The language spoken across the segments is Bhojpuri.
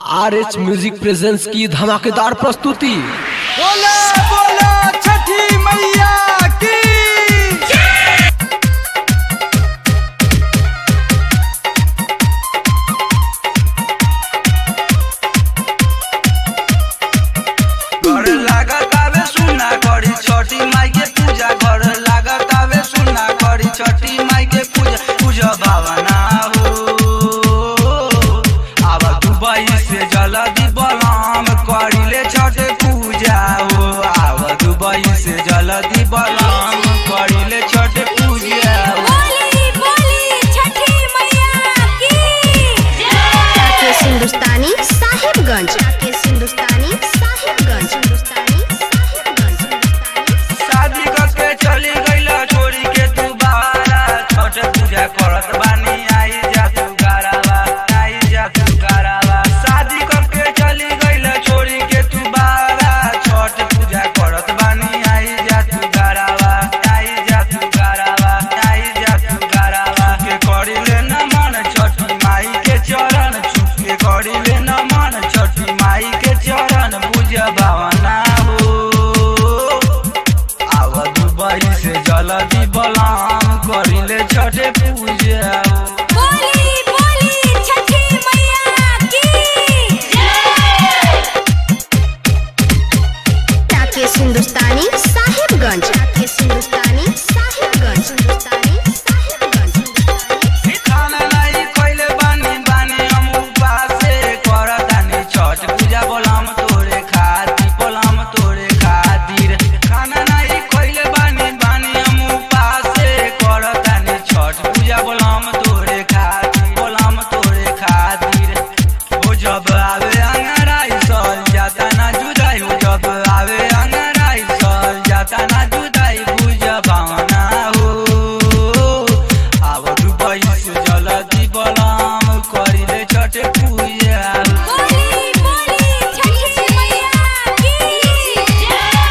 आर एच म्यूजिक प्रेजेंस की धमाकेदार प्रस्तुति बोला बोला छठी मैया की घर लागत आवे सुना करी छठी माई के पूजा घर लागत आवे सुना करी छठी माई के पूजा पूजा भावना हो अब दुबई से जल्दी बलाम करिले छठ पूजा हो अब दुबई से जल्दी बलाम करिले छठ पूजा हो बोली बोली छठी मैया की राकेश हिंदुस्तानी साहिबगंज राकेश हिंदुस्तानी साहिबगंज हिंदुस्तानी साहिबगंज हिंदुस्तानी शादी करके चली गईला छोड़ी के तू बारा छठ पूजा करत बानी आई जा तू गारावा आई जा तू गारावा शादी करके चली गईला छोड़ी के तू बारा छठ पूजा करत बानी आई जा तू गारावा आई जा तू गारावा आई जा तू गारावा के करिले न मन छठी माई के चरण छुप के करिले न मन छठी माई के चरण पूजा भावना हो आव दुबई से जल्दी बलाम करिले छठे पूजा बोली बोली छठी मैया की राकेश हिंदुस्तानी साहिबगंज राकेश हिंदुस्तानी साहिबगंज हिंदुस्तानी साहिबगंज हिंदुस्तानी खाना नहीं खइले बानी बानी हम उपासे करतानी छठ पूजा बलाम तोरे खातिर बलाम तोरे खातिर खाना नहीं खइले बानी बानी हम उपासे करतानी छठ पूजा बलाम तोरे खातिर बलाम तोरे खातिर हो जब आवे अंगराई सल जाता ना जुदाई हो जब आवे अंगराई सल जाता ना जुदाई बुझ भावना हो आव दुबई से जल्दी बलाम करिले छठ पूजा बोली बोली छठी मैया की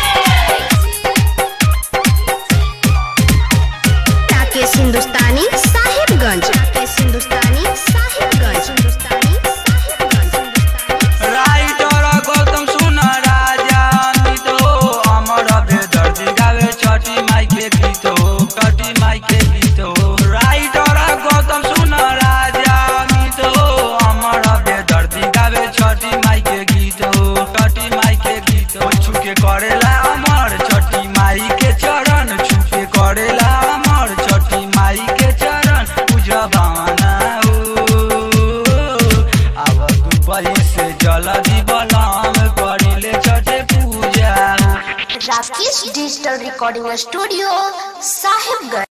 राकेश हिंदुस्तानी साहिबगंज राकेश हिंदुस्तानी साहिबगंज हिंदुस्तानी साहिबगंज हिंदुस्तानी राइटर गौतम सुन राजा अमित हो अमर बेदर्दी गावे छठी माई के गीत हो छठी माई के गीत हो राइटर गौतम सुन राजा अमित हो अमर बेदर्दी गावे छठी माई के गीत हो छठी माई के गीत हो छुके करेला अमर छठी माई के चरण छुके करेला अमर छठी माई के चरण पूजा भावना हो अब दुबई से जल्दी बलाम करिले छठे पूजा Rakesh digital recording studio Sahibganj